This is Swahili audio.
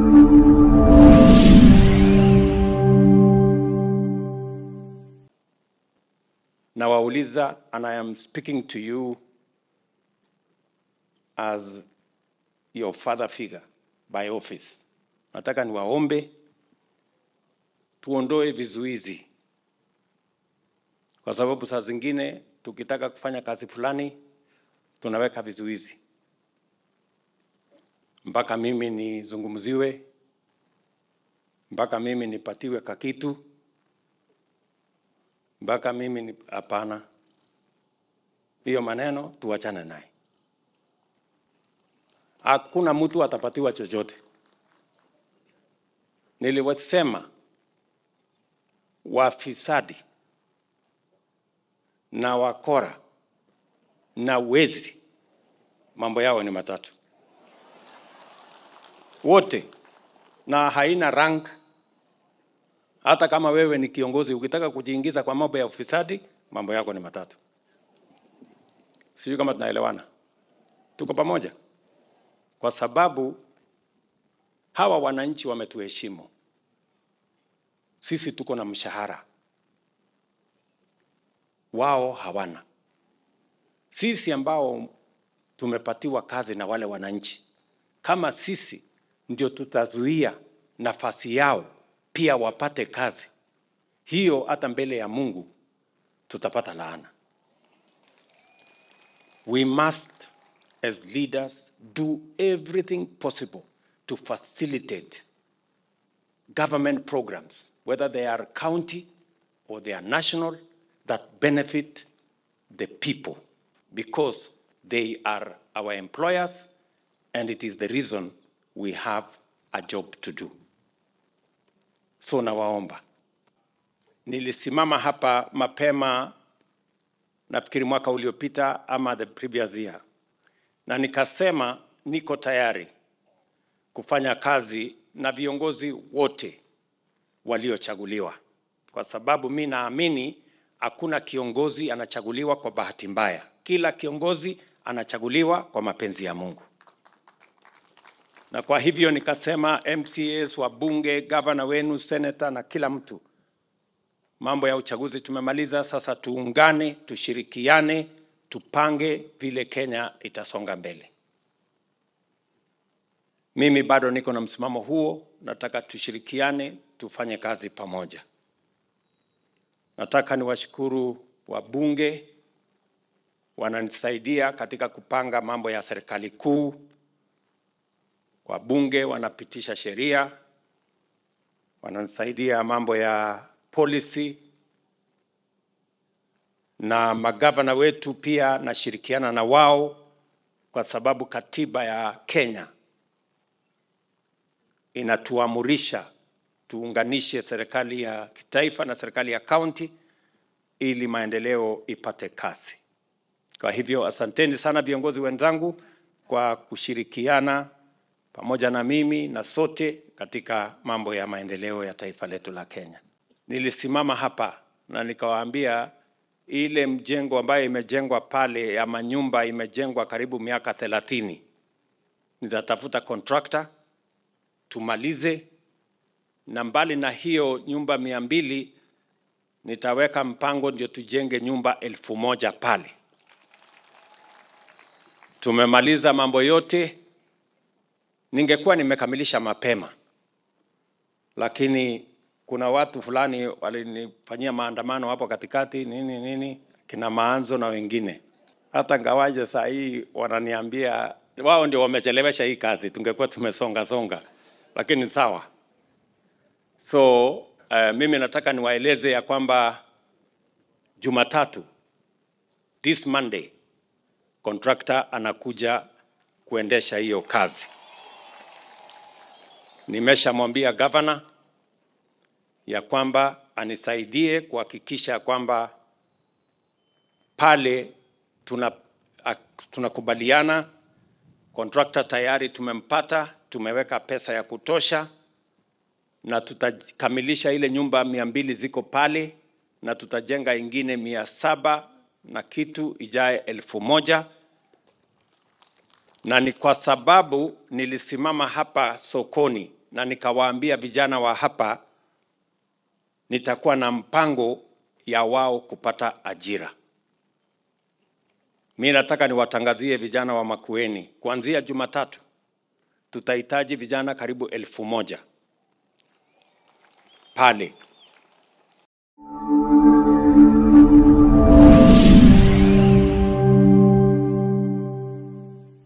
Nawauliza, and I am speaking to you as your father figure by office. Nataka niwaombe tuondoe vizuizi, kwa sababu saa zingine tukitaka kufanya kazi fulani tunaweka vizuizi mpaka mimi nizungumziwe, mpaka mimi nipatiwe kakitu, mpaka mimi ni hapana. Hiyo maneno tuachane naye. Hakuna mtu atapatiwa chochote. Niliwasema wafisadi na wakora na wezi, mambo yao ni matatu wote, na haina rank. Hata kama wewe ni kiongozi, ukitaka kujiingiza kwa mambo ya ufisadi, mambo yako ni matatu. Sijui kama tunaelewana, tuko pamoja, kwa sababu hawa wananchi wametuheshimu sisi. Tuko na mshahara, wao hawana. Sisi ambao tumepatiwa kazi na wale wananchi, kama sisi ndio tutazuia nafasi yao pia wapate kazi, hiyo hata mbele ya Mungu tutapata laana. We must as leaders do everything possible to facilitate government programs, whether they are county or they are national, that benefit the people because they are our employers and it is the reason we have a job to do. So nawaomba, nilisimama hapa mapema, nafikiri mwaka uliopita ama the previous year, na nikasema niko tayari kufanya kazi na viongozi wote waliochaguliwa, kwa sababu mi naamini hakuna kiongozi anachaguliwa kwa bahati mbaya. Kila kiongozi anachaguliwa kwa mapenzi ya Mungu na kwa hivyo nikasema MCAs, wabunge, gavana wenu, seneta na kila mtu, mambo ya uchaguzi tumemaliza. Sasa tuungane, tushirikiane, tupange vile Kenya itasonga mbele. Mimi bado niko na msimamo huo, nataka tushirikiane, tufanye kazi pamoja. Nataka niwashukuru wabunge, wananisaidia katika kupanga mambo ya serikali kuu wabunge wanapitisha sheria, wananisaidia mambo ya policy, na magavana wetu pia nashirikiana na wao, kwa sababu katiba ya Kenya inatuamurisha tuunganishe serikali ya kitaifa na serikali ya kaunti ili maendeleo ipate kasi. Kwa hivyo asanteni sana viongozi wenzangu kwa kushirikiana pamoja na mimi na sote katika mambo ya maendeleo ya taifa letu la Kenya. Nilisimama hapa na nikawaambia ile mjengo ambayo imejengwa pale ya manyumba imejengwa karibu miaka thelathini, nitatafuta contractor tumalize, na mbali na hiyo nyumba mia mbili nitaweka mpango ndio tujenge nyumba elfu moja pale. Tumemaliza mambo yote ningekuwa nimekamilisha mapema, lakini kuna watu fulani walinifanyia maandamano hapo katikati nini nini, kina Maanzo na wengine. Hata ngawaje saa hii wananiambia wao ndio wamechelewesha hii kazi, tungekuwa tumesonga songa, lakini sawa. So uh, mimi nataka niwaeleze ya kwamba Jumatatu, this Monday, contractor anakuja kuendesha hiyo kazi. Nimeshamwambia gavana ya kwamba anisaidie kuhakikisha kwamba pale tuna tunakubaliana, contractor tayari tumempata, tumeweka pesa ya kutosha, na tutakamilisha ile nyumba mia mbili ziko pale, na tutajenga ingine mia saba na kitu ijaye elfu moja na ni kwa sababu nilisimama hapa sokoni na nikawaambia vijana wa hapa nitakuwa na mpango ya wao kupata ajira. Mi nataka niwatangazie vijana wa Makueni, kuanzia Jumatatu tutahitaji vijana karibu elfu moja pale